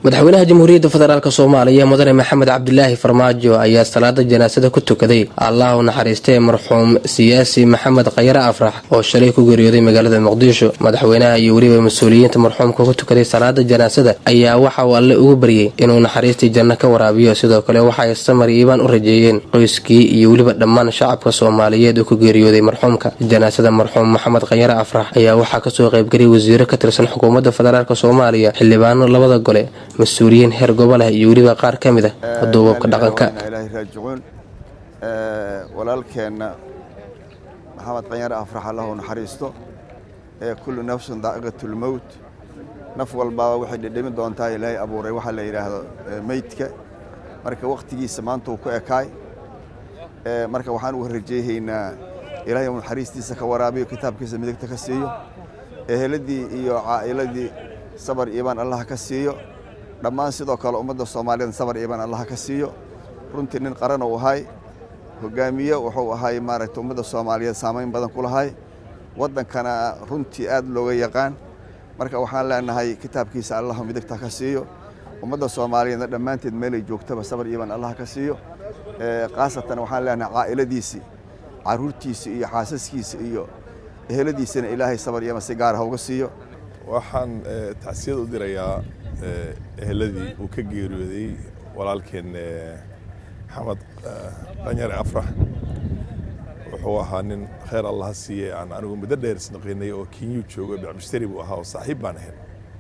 madaxweynaha jamhuuriyadda federaalk soomaaliya mudane maxamed cabdilaahi farmaajo ayaa salaada janaasada ku tukaday allah u naxariistee marxuum siyaasi maxamed khayare afrax oo shalay ku geeriyooday magaalada muqdisho madaxweynaha iyo weliba mas-uuliyiinta marxuumka ku tukaday salaada janaasada ayaa waxa uu alle ugu baryey inuu naxariistii janno ka waraabiyo sidoo kale waxay samar iibaan u rajeeyeen qoyskii iyo weliba dhammaan shacabka soomaaliyeed uu ku geeriyooday marxuumka janaasada marxuum maxamed khayare afrax ayaa waxaa kasoo qaybgeliyay wasiiro ka tirsan xukuumadda federaalk soomaaliya xildhibaano labada gole mas-uuliyiin heer gobolah iyo weliba qaar ka mid ah duubabka dhaqanka ilaahay raajicuun walaalkeenna maxamed qanyare afrax allahu naxariisto ee kullu nafsin daa'iqatulmowt naf walbaaba waxay dhedhemi doontaa ilaahay abuuray waxaa la yidhaahdo meydka marka wakhtigiisa maanta uu ku ekaay marka waxaan uga rajeehaynaa ilaahay uu naxariistiisa ka waraabiyo kitaabkiisa midigta ka siiyo eheladii iyo caa'iladii sabar iibaan allah ka siiyo dhammaan sidoo kale ummadda soomaaliyeed sabar iibaan allah ka siiyo runtii nin qaran uu ahay hogaamiye wuxuu ahay maaragtay ummadda soomaaliyeed saamayn badan ku lahay waddankana runtii aad looga yaqaan marka waxaan leenahay kitaabkiisa allah midigta ka siiyo ummadda soomaaliyeedna dhammaanteed meelay joogtaba sabar iibaan allah ka siiyo khaasatan waxaan leenahay caa'iladiisii carruurtiisa iyo xaasaskiisa iyo eheladiisana ilaahay sabar iibaan si gaara hauga siiyo waxaan tacsiyad u dirayaa eheladii uu ka geeriyooday walaalkeen maxamed qanyare afrax wuxuu ahaa nin khayr allaha siiye aan anigu muddo dheer isnaqinay oo kenyuu joogo bicmushtari buu ahaa oo saaxiib baan ahayn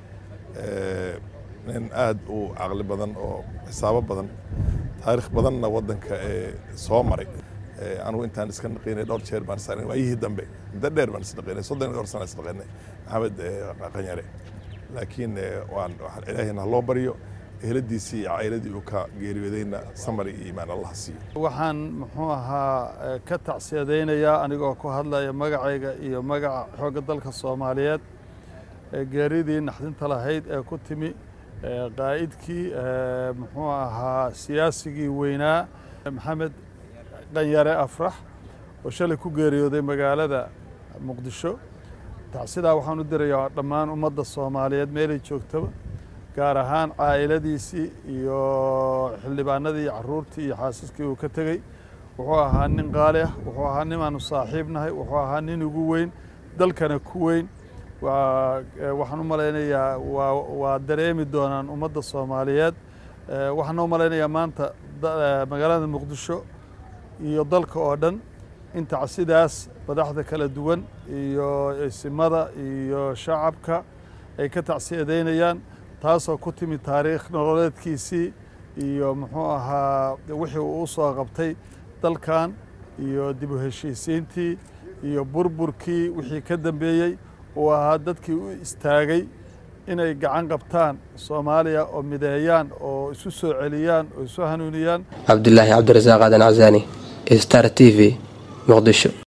nin aad u caqli badan oo xisaabo badan taarikh badanna waddanka soo maray anigu intaan iska naqinay dhowr jeer baan is waayihii dambe muddo dheer baan isnaqinay soddon iyo dhowr sana isnaqinay maxamed qanyare laakiin waan ilaahayna haloo baryo eheladiisii iyo cailadii uu ka geeriyoodayna samar iyo iimaan allah siiyo waxaan muxuu ahaa ka tacsiyadaynayaa anigoo ku hadlaya magacayga iyo magaca xoogga dalka soomaaliyeed geeridii naxdinta lahayd ee ku timi qaa'idkii muxuu ahaa siyaasigii weynaa maxamed qanyare afrax oo shalay ku geeriyooday magaalada muqdisho tacsidaa waxaan u dirayaa dhammaan ummadda soomaaliyeed meelay joogtaba gaar ahaan caa'iladiisii iyo xildhibaanadii iyo carruurtii iyo xaasaskii uu ka tegey wuxuu ahaa nin qaali ah wuxuu ahaa nimaanu saaxiibnahay wuxuu ahaa nin ugu weyn dalkana ku weyn waxaan u malaynayaa waa dareemi doonaan ummadda soomaaliyeed waxaan u malaynayaa maanta magaalada muqdisho iyo dalka oo dhan in tacsidaas madaxda kala duwan iyo isimada iyo shacabka ay ka tacsiyadaynayaan taasoo ku timi taariikh nololeedkiisii iyo muxuu ahaa wixii uu u soo qabtay dalkan iyo dib u heshiisiintii iyo burburkii wixii ka dambeeyey uu ahaa dadkii u istaagay inay gacan qabtaan soomaaliya oo mideeyaan oo isu soo celiyaan oo isu hanuuniyaan cabdilaahi cabdirasaaq aadan casaani star t v muqdisho